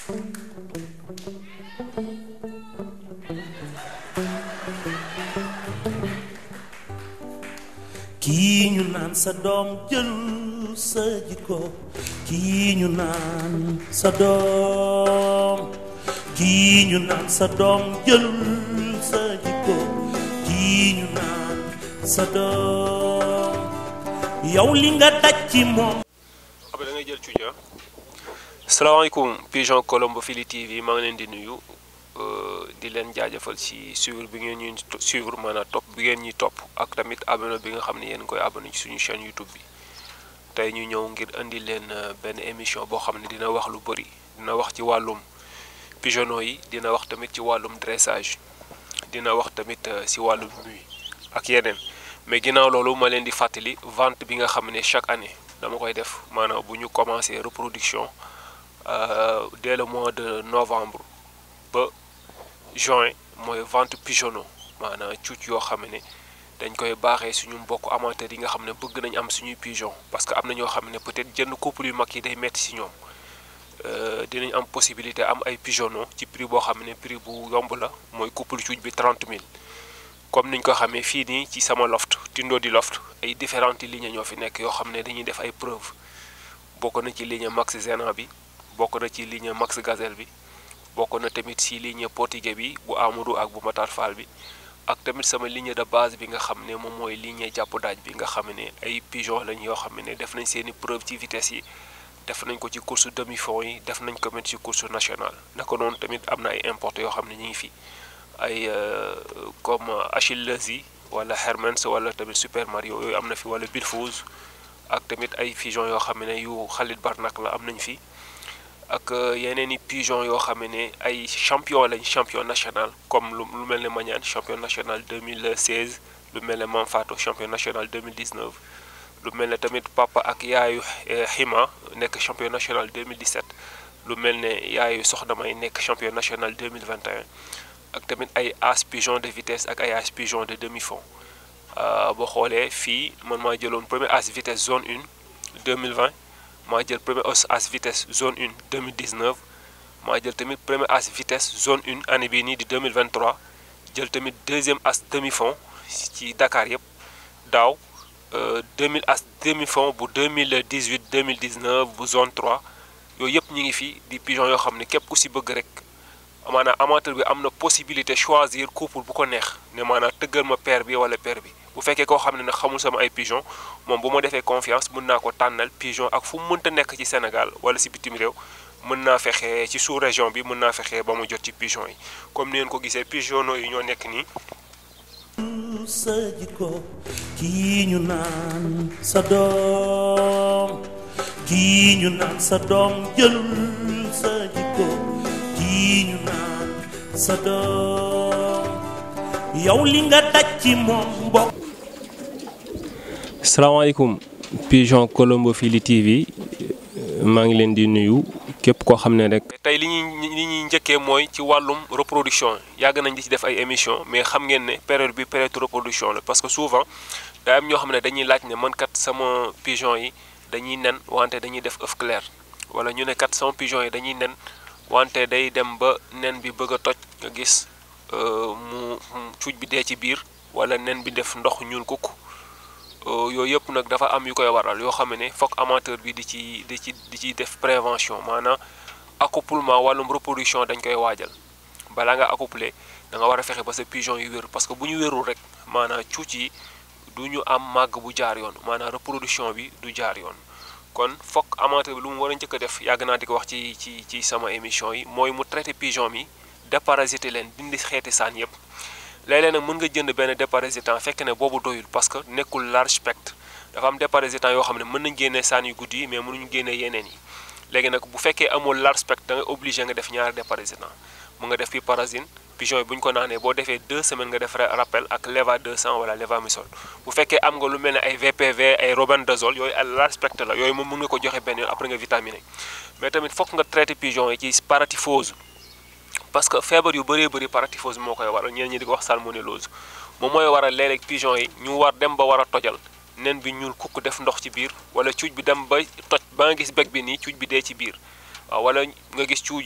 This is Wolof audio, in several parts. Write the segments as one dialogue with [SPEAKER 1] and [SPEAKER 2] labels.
[SPEAKER 1] kii ñu naan sa doom jël sa jikko kii ñu naan sa doom kii ñu naan sa doom jël sa jikko kii ñu naan sa doom yow li nga daj ci moom
[SPEAKER 2] après da ngay jël cuuja salaamaaleykum pigeon Colombo Fili TV maa ngi leen di nuyu di leen jaajëfal ci suivre bi ngeen ñuy suivre maanaam topp bi ngeen ñuy topp ak tamit abonné bi nga xam ne yéen koy abonné ci suñu chaîne YouTube bi tey ñu ñëw ngir indi leen benn émission boo xam ne dina wax lu bëri dina wax ci wàllum pigeonneaux yi dina wax tamit ci wàllum dressage dina wax tamit ci wàllum nuit ak yeneen mais ginnaaw loolu ma leen di fàttali vente bi nga xam ne chaque année dama koy def maanaam bu ñu commencé reproduction dès le mois de novembre ba juin mooy vente pigeonneaux maanaam cuuc yoo xam ne dañ koy baaxee suñu mbokk amateurs yi nga xam ne bëgg nañ am suñuy pigeon parce que am na ñoo xam ne peut-être jënd couple yu mag yi day metti ci ñoom dinañ am possibilité am ay pigeonneaux ci prix boo xam ne prix bu yomb la mooy couple cuuc bi 30 000 comme niñ ko xamee fii nii ci sama loft Tindo di loft ay différentes lignes ñoo fi nekk yoo xam ne dañuy def ay preuve bokk na ci ligne Max Zena bi bokk na ci ligne Max Gazelle bi bokk na tamit ci ligne Portugais bi bu Amadou ak bu Matar Fall bi ak tamit sama ligne de base bi nga xam ne moom mooy ligne jàpp daaj bi nga xam ne ay pigeon lañ yoo xam ne def nañ seeni preuve ci vitesse yi def nañ ko ci course demi fond yi def nañ ko tamit ci course nationale naka noonu tamit am na ay importé yoo xam ne ñu ngi fi ay comme Achilles yi wala Hermès wala tamit Super Mario yooyu am na fi wala Bilfouz ak tamit ay pigeon yoo xam ne yu Khalid Barnak la am nañ fi ak yeneen i pigeon yoo xam ne ay champion lañ champion national comme lu lu mel ne Mañaan champion national 2016 lu mel ne Manfato champion national 2019 lu mel ne tamit papa ak yaayu Xima nekk champion national 2017 lu mel ne yaayu Soxna May nekk champion national 2021 ak tamit ay as pigeon de vitesse ak ay as pigeon de demi fond boo xoolee fii man maa jëloon premier as vitesse zone 1 2020 maa jël premier as vitesse zone 1 2019 maa jël tamit premier as vitesse zone 1 année bii nii di 2023 jël tamit deuxième as demi fond ci Dakar yëpp daaw 2000 as demi fond bu 2018 2019 bu zone 3 yooyu yëpp ñu ngi fi di pigeon yoo xam ne képp ku si bëgg rek maanaam amateur bi am na possibilité choisir couple bu ko neex ne maanaam tëggal ma paire bi wala paire bi bu fekkee koo xam ne nag xamul sama ay pigeon moom bu ma defee confiance mën naa ko tànnal pigeon ak fu mu mënta nekk ci Sénégal wala si bitim réew mën naa fexe ci sous région bi mën naa fexe ba mu jot ci pigeon yi comme ni ngeen ko gisee pigeonneaux yi ñoo nekk nii.
[SPEAKER 1] sa jikko kii ñu naan sa doom kii ñu naan sa doom jël sa jikko kii ñu naan sa doom yow li nga daj ci moom mbokk
[SPEAKER 2] salaamaaleykum pigeon Colombo Fili TV maa ngi leen di nuyu képp koo xam ne rek. tey li ñuy li ñuy njëkkee mooy ci wàllum reproduction yàgg nañ di ci def ay émission mais xam ngeen ne période bi période reproduction la parce que souvent daa am ñoo xam ne dañuy laaj ne man kat sama pigeon yi dañuy nen wante dañuy def œuf clair wala ñu ne kat sama pigeon yi dañuy nen wante day dem ba nen bi bëgg a toj nga gis mu cuuj bi dee ci biir wala nen bi def ndox ñuul kukk yooyu yëpp nag dafa am yu koy waral yoo xam ne foog amateur bi di ci di ci di ci def prévention maanaam accouplement wàllum reproduction dañ koy waajal balaa nga accoupler da nga war a fexe ba sa pigeon yu wér parce que bu ñu wérul rek maanaam cuuc yi du ñu am màgg bu jaar yoon maanaam reproduction bi du jaar yoon kon foog amateur bi lu mu war a njëkk a def yàgg naa di ko wax ci ci ci sama émission yi mooy mu traité pigeon mi déparasiter leen dindi xeeti saan yëpp léeg-léeg nag mën nga jënd benn déparasitant fekk ne boobu doyul parce que nekkul large spectre dafa am déparasitant yoo xam ne mën nañ génnee saan yu guddi yi mais mënuñu génnee yeneen yi léegi nag bu fekkee amul large spectre da nga obligé nga def ñaari déparasitant mu nga def piperazine pigeon yi bu ñu ko naanee boo defee 2 semaines nga def rappel ak leva 200 wala levamisole bu fekkee am nga lu mel ne ay VPV ay robendazole yooyu ay large spectre la yooyu moom mën nga ko joxe benn yoon après nga vitaminé mais tamit fokk nga traité pigeon yi ci paratyphose parce que feebar yu bëree bëri paratyphose moo koy waral ñeneen ñi di ko wax salmonellose moom mooy waral léeg-léeg pigeon yi ñu war dem ba war a tojal nen bi ñuul kukk def ndox ci biir wala cuuj bi dem ba toj ba nga gis beg bi nii cuuj bi dee ci biir waaw wala nga gis cuuj yi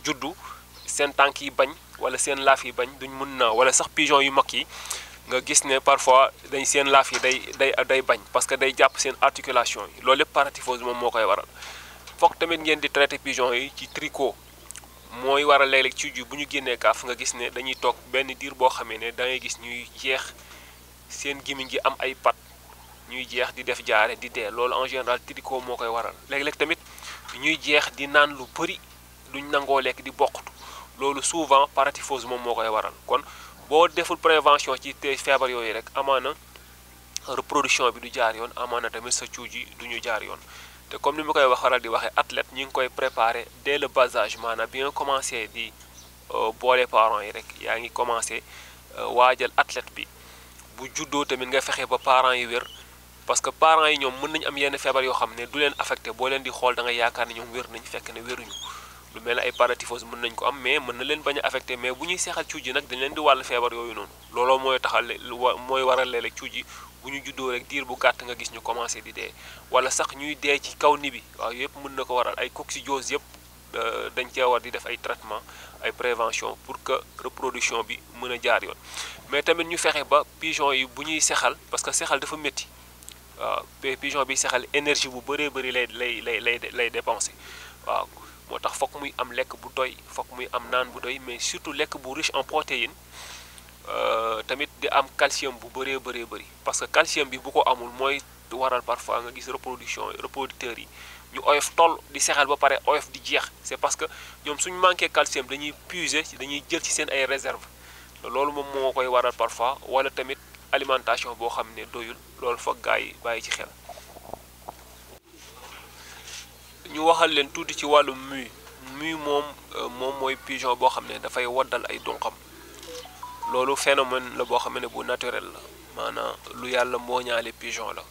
[SPEAKER 2] juddu seen tànk yi bañ wala seen laaf yi bañ duñ mën naa wala sax pigeon yu mag yi nga gis ne parfois dañ seen laaf yi day day day bañ parce que day jàpp seen articulation yi loolu lépp paratyphose moom moo koy waral foog tamit ngeen di traité pigeon yi ci tricot mooy waral léeg-léeg ci ju bu ñu génnee kaaf nga gis ne dañuy toog benn diir boo xamee ne da ngay gis ñuy jeex seen gémmiñ gi am ay pat ñuy jeex di def jaare di dee loolu en général tricot moo koy waral léeg-léeg tamit ñuy jeex di naan lu bëri duñ nangoo lekk di bokkatu loolu souvent paratyphose moom moo koy waral kon boo deful prévention ci te feebar yooyu rek amaana reproduction bi du jaar yoon amaana tamit sa cuuj yi du ñu jaar yoon te comme ni ma koy wax waral di waxee athlète ñi ngi koy préparer dès le bas âge maanaam bi nga commencé di boole parents yi rek yaa ngi commencé waajal athlète bi bu juddoo tamit nga fexe ba parents yi wér parce que parents yi ñoom mën nañu am yenn feebar yoo xam ne du leen affecté boo leen di xool da nga yaakaar ne ñoom wér nañ fekk ne wéruñu lu mel ne ay paratyphose mën nañ ko am mais mën na leen bañ a affecté mais bu ñuy seexal cuuj yi nag dañ leen di wàll feebar yooyu noonu looloo mooy taxal mooy waral léeg-léeg cuuj yi bu ñu juddoo rek diir bu gàtt nga gis ñu commencé di dee wala sax ñuy dee ci kaw ni bi waaw yëpp mën na ko waral ay coccygiose yëpp dañ cee war di def ay traitement ay prévention pour que reproduction bi mën a jaar yoon mais tamit ñu fexe ba pigeon yi bu ñuy sexal parce que sexal dafa métti waaw pigeon bi sexal énergie bu bëree bëri lay lay lay lay lay dépensé waaw moo tax fokk muy am lekk bu doy fokk muy am naan bu doy mais surtout lekk bu riche en protéines tamit di am calcium bu bëree bëree bëri parce que calcium bi bu ko amul mooy waral parfois nga gis reproduction reproducteurs yi ñu oyof toll di sexal ba pare oyof di jeex c'est parce que ñoom suñu manqué calcium dañuy puiser dañuy jël ci seen ay réserve loolu moom moo koy waral parfois wala tamit alimentation boo xam ne doyul loolu foog gaa yi bàyyi ci xel ñu waxal leen tuuti ci wàllu mue mue moom moom mooy pigeon boo xam ne dafay waddal ay donqam loolu phénomène la boo xam ne bu naturel la maanaam lu yàlla moo ñaale pigeon la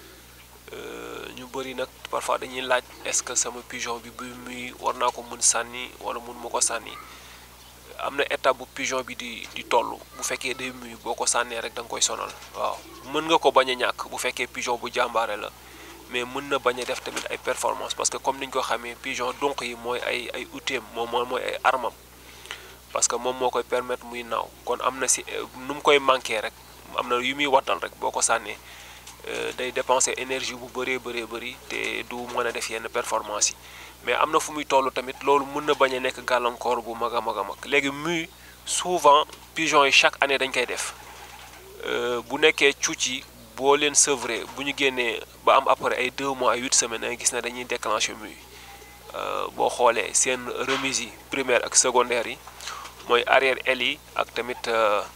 [SPEAKER 2] ñu bëri nag parfois dañuy laaj est-ce que sama pigeon bi buy muy war naa ko mun sànni wala mun ma ko sànni am na étape bu pigeon bi di di toll bu fekkee day muy boo ko sànnee rek da nga koy sonal waaw mën nga ko bañ a ñàkk bu fekkee pigeon bu jàmbaare la mais mën na bañ a def tamit ay performance parce que comme niñ ko xamee pigeon donc yi mooy ay ay outil moom mooy ay armam parce que moom moo koy permettre muy naaw kon am na si nu mu koy manqué rek am na yu muy waddal rek boo ko sànnee day dépenser énergie bu bëree bëree bëri te du mën a def yenn performance yi mais am na fu muy toll tamit loolu mën na bañ a nekk gàllankoor bu mag a mag a mag léegi muy souvent pigeon yi chaque année dañ koy def bu nekkee cuuc yi boo leen sevré bu ñu génnee ba am après ay 2 mois ay 8 semaines da ngay gis ne dañuy déclencher muy boo xoolee seen remise yi primaire ak secondaire yi mooy arrière aile yi ak tamit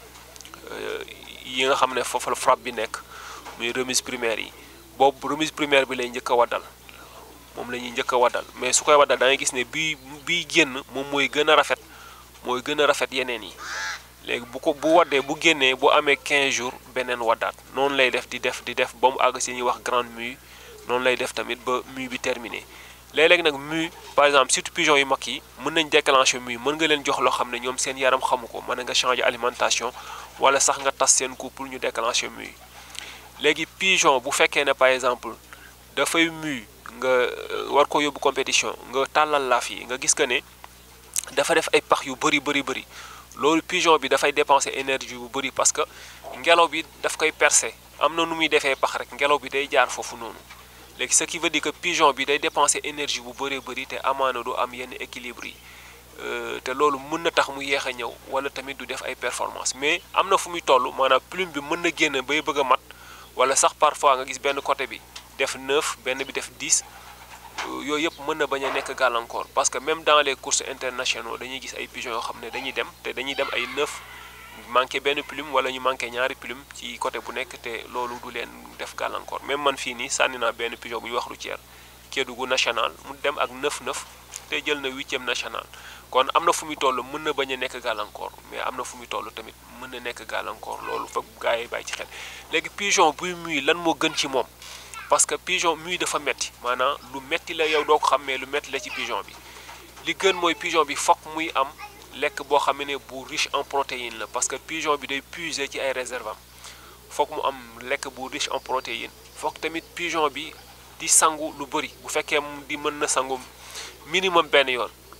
[SPEAKER 2] yi nga xam ne foofu la frappe bi nekk muy remise primaire yi boobu remise primaire bi lay njëkk a waddal moom la ñuy njëkk a waddal mais su koy waddal da ngay gis ne bii bii génn moom mooy gën a rafet mooy gën a rafet yeneen yi léegi bu ko bu waddee bu génnee bu amee 15 jours beneen waddaat noonu lay def di def di def ba mu àgg si ñuy wax grande mue noonu lay def tamit ba mue bi terminé léeg-léeg nag mue par exemple surtout pigeon yu mag yi mën nañ déclencher mue mën nga leen jox loo xam ne ñoom seen yaram xamu ko mën nga changer alimentation wala sax nga tas seen couple ñu déclencher mue léegi pigeon bu fekkee ne par exemple dafay mue nga war ko yóbbu compétition nga tàllal laaf yi nga gis que ne dafa def ay pax yu bëri bëri bëri loolu pigeon bi dafay dépenser énergie bu bëri parce que ngelaw bi daf koy percer am na nu muy defee pax rek ngelaw bi day jaar foofu noonu léegi ce qui veut dire que pigeon bi day dépenser énergie bu bëree bëri te amaana du am yenn équilibre yi te loolu mën na tax mu yéex a ñëw wala tamit du def ay performance mais am na fu muy toll maanaam plume bi mën na génn bay bëgg a mat wala sax parfois nga gis benn côté bi def 9 benn bi def 10 yooyu yëpp mën na bañ a nekk gàllankoor parce que même dans les courses internationaux dañuy gis ay pigeons yoo xam ne dañuy dem te dañuy dem ay 9 manqué benn plume wala ñu manqué ñaari plume ci côté bu nekk te loolu du leen def gàllankoor même man fii nii sànni naa benn pigeon bu ñuy wax routière Kédougou national mu dem ak 9-9 te jël na huitième national kon am na fu muy toll mën na bañ a nekk gàllankoor mais am na fu muy toll tamit mën na nekk gàllankoor loolu foog gars yi bàyyi ci xel léegi pigeon buy muy lan moo gën ci moom parce que pigeon muy dafa metti maanaam lu metti la yow doo ko xam mais lu metti la ci pigeon bi li gën mooy pigeon bi fokk muy am lekk boo xam ne bu riche en protéines la parce que pigeon bi day puiser ci ay réserve am fokk mu am lekk bu riche en protéines fokk tamit pigeon bi di sangu lu bëri bu fekkee di mën na sangu minimum benn yoon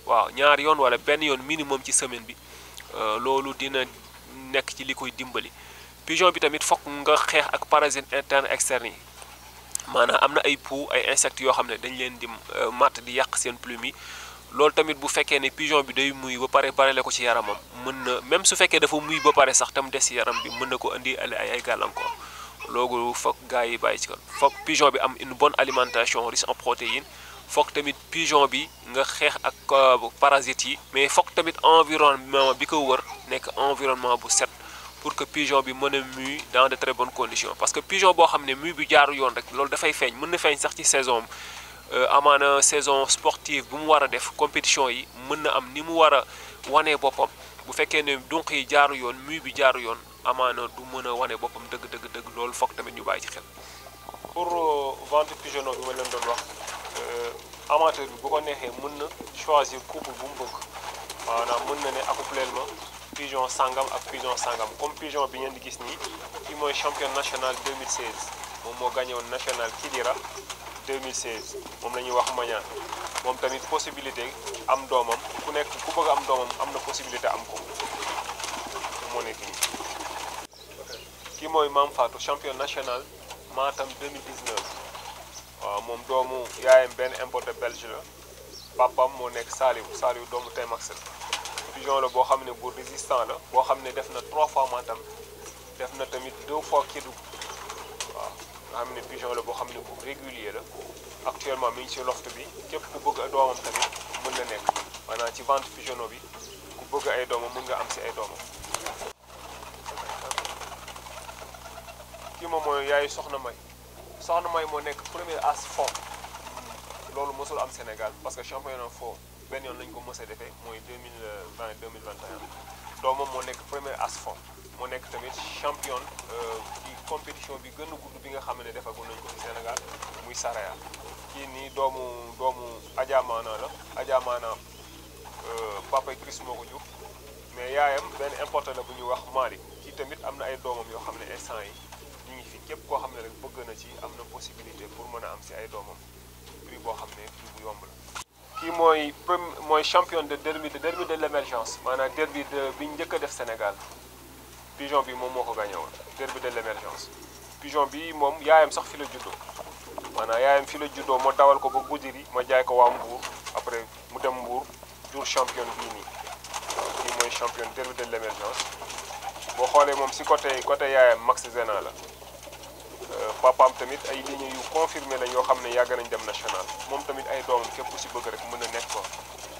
[SPEAKER 2] waaw ñaari yoon wala benn yoon minimum ci semaine bi loolu dina nekk ci li koy dimbali pigeon bi tamit fokk nga xeex ak parasites interne externe yi maanaam am na ay poux ay insectes yoo xam ne dañ leen di matt di yàq seen plume yi loolu tamit bu fekkee ne pigeon bi day muy ba pare barele ko ci yaramam mën na même su fekkee dafa muy ba pare sax tam des ci yaram bi mën na ko indi ay ay gàllankoor loolu foog gars yi bàyyi ci kon foog pigeon bi am une bonne alimentation riche en protéines foog tamit pigeon bi nga xeex ak parasites yi mais foog tamit environnement bi ko wër nekk environnement bu set pour que pigeon bi mën a muy dans de très bonnes conditions parce que pigeon boo xam ne muy bi jaaru yoon rek loolu dafay feeñ mën na feeñ sax ci saison amaana saison sportive bu mu war a def compétition yi mën na am ni mu war a wanee boppam bu fekkee ne dunq yi jaaru yoon muy bi jaaru yoon amaana du mën a wane boppam dëgg dëgg dëgg loolu foog tamit ñu bàyyi ci xel. pour vente pigeonneau bi ma leen doon wax amateur bi bu ko neexee mën na choisir couple bu mu bëgg maanaam mën na ne accoupleel ma pigeon sangam ak pigeon sangam comme pigeon bi ngeen di gis nii kii mooy champion national 2016 moom moo gagné woon national Kidira 2016 moom la ñuy wax mañaan moom tamit possibilité am doomam ku nekk ku bëgg am doomam am na possibilité am ko moo nekk nii kii mooy Mame Fatou champion national Matam 2019 waaw moom doomu yaayam benn importé belge la papam moo nekk Saliou Saliou doomu Temax la pigeon la boo xam ne bu résistant la boo xam ne def na trois fois Matam def na tamit deux fois Kédougou waaw nga xam ne pigeon la boo xam ne bu régulier la actuellement mi ngi ci loft bi képp ku bëgg ay doomam tamit mën na nekk maanaam ci vente pigeonneau bi ku bëgg ay doomam mën nga am si ay doomam kii moom mooy yaayu soxna may soxna may moo nekk premier as fond loolu mosul am Sénégal parce que championnat fond benn yoon lañ ko mos a defee mooy 2020 2021 doomam moo nekk premier as fond moo nekk tamit champion ci compétition bi gën a gudd bi nga xam ne defagul nañ ko ci Sénégal muy Saraya kii nii doomu doomu Adja Maana la Adja Maana papa Chris moo ko jur mais yaayam benn importé la bu ñuy wax Mali kii tamit am na ay doomam yoo xam ne instant yi ñu ngi fi képp koo xam ne rek bëgg na ci am na possibilité pour mën a am si ay doomam prix boo xam ne prix bu yomb la. kii mooy premier mooy champion de derby de derby de l' émergence maanaam derby de bi ñu njëkk a def Sénégal. pigeon bi moom moo ko gagné woon derby de l' émergence pigeon bi moom yaayam sax fi la juddoo maanaam yaayam fi la juddoo ma dawal ko ba Goudiri ma jaay ko waa Mbour après mu dem Mbour jur champion bii nii kii mooy champion derby de l' émergence boo xoolee moom si côté côté yaayam Max Zena la papaam tamit ay lignes yu confirmé la yoo xam ne yàgg nañ dem national moom tamit ay doomam képp ku si bëgg rek mën na nekk ko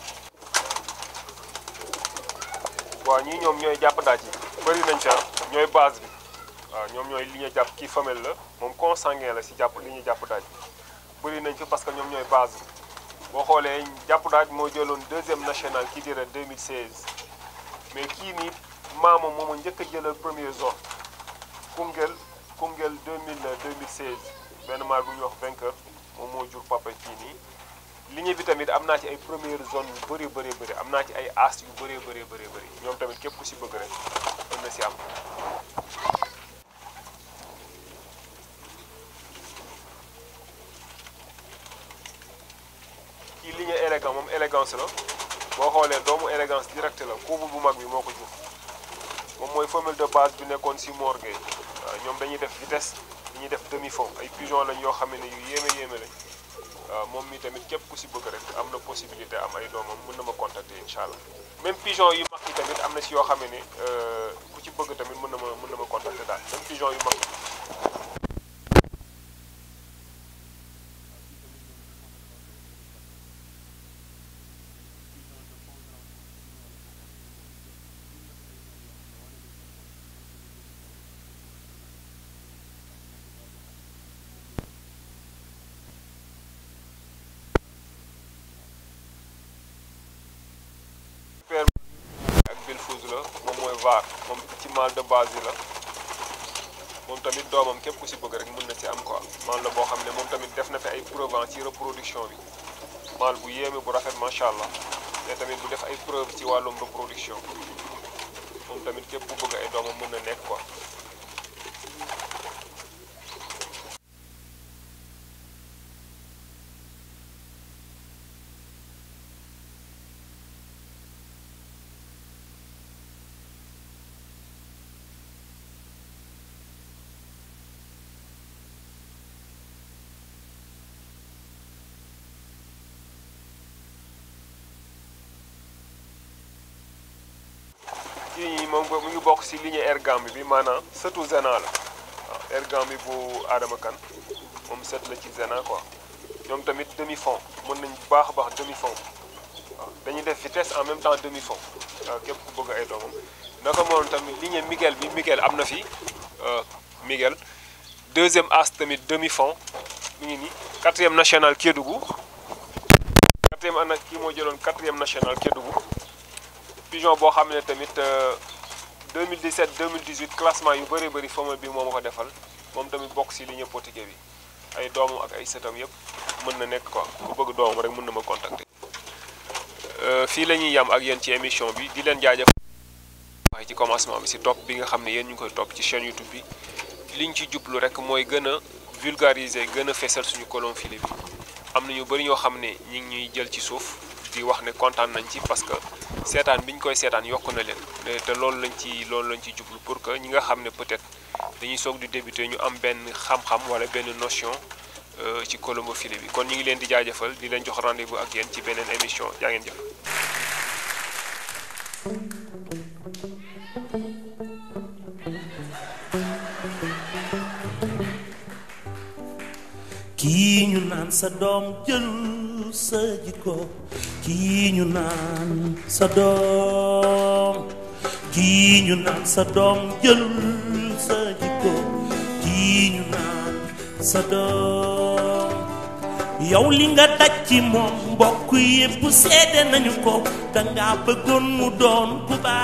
[SPEAKER 2] waaw ñii ñoom ñooy jàpp daaj yi bëri nañ ca ñooy base bi waaw ñoom ñooy li ñu jàpp kii femelle la moom consanguin la si jàpp li ñu jàpp daaj bëri nañ fi parce que ñoom ñooy base bi boo xoolee jàpp daaj moo jëloon deuxième national kii dira 2016 mais kii nii maama mooma njëkk a jëlal première zone Koungheul Koungheul 2000 2016 benn maar bu ñuy wax vainqueur moom moo jur papa kii nii ligne bi tamit am naa ci ay première zone yu bëree bëri bëri am naa ci ay as yu bëree bëree bëri bëri ñoom tamit képp ku si bëgg rek mën na si am kii ligne élégant moom élégance la boo xoolee doomu élégance direct la kuubu bu mag bi moo ko jur moom mooy femelle de base bi nekkoon si morgue waaw ñoom dañuy def vitesse dañuy def demi fond ay pigeon lañ yoo xam ne yu yéeme yéeme lañ waaw moom mi tamit képp ku si bëgg rek am na possibilité am ay doomam mën na ma contacter incha allah même pigeon yu mag yi tamit am na si yoo xam ne ku ci bëgg tamit mën na ma mën na ma contacter daal même pigeon yu mag yi. ak Bilfouz la moom mooy VAR moom ci mâle de base yi la moom tamit doomam képp ku si bëgg rek mën na si am quoi mâle la boo xam ne moom tamit def na fi ay preuve ci reproduction bi mâle bu yéeme bu rafet macha allah te tamit bu def ay preuve ci wàllum reproduction moom tamit képp ku bëgg ay doomam mën na nekk quoi. kii moom mu ngi bokk si lignée Ergambi bi maanaam sëtu Zena la waaw Ergambi bu Adama Kane moom sët la ci Zena quoi ñoom tamit demi fond mën nañ bu baax a baax demi fond waaw dañuy def vitesse en même temps demi fond waaw képp ku bëgg ay doomam naka moom tamit lignée Miguel bi Miguel am na fi Miguel deuxième as tamit demi fond mi ngi nii quatrième national Kédougou quatrième ana kii moo jëloon quatrième national Kédougou pigeon boo xam ne tamit 2017 2018 classement yu bëri bëri famille bi moo ma ko defal moom tamit bokk si lignée portugais bi ay doomam ak ay sëtam yëpp mën na nekk quoi ku bëgg doomam rek mën na ma contacter. fii la ñuy yam ak yéen ci émission bi di leen jaajëf waaye ci commencement bi si topp bi nga xam ne yéen ñu ngi koy topp ci chaîne YouTube bi liñ ci jublu rek mooy gën a vulgariser gën a fesal suñu colon filet bi am na ñu bëri ñoo xam ne ñi ngi ñuy jël ci suuf di wax ne kontaan nañ ci parce que seetaan bi ñu koy seetaan yokk na leen te loolu lañ ci loolu lañ ci jublu pour que ñi nga xam ne peut-être dañuy soog di débuter ñu am benn xam-xam wala benn notion ci colombo filet bi kon ñu ngi leen di jaajëfal di leen jox rendez-vous ak yéen ci beneen émission jaa ngeen jëf.
[SPEAKER 1] kii ñu naan sa doom jël sa jikko kii ñu naan sa doom kii ñu naan sa doom jël sa jikko kii ñu naan sa doom yow li nga daj ci moom mbokk yépp seede nañu ko danga bëggoon mu doon ku baax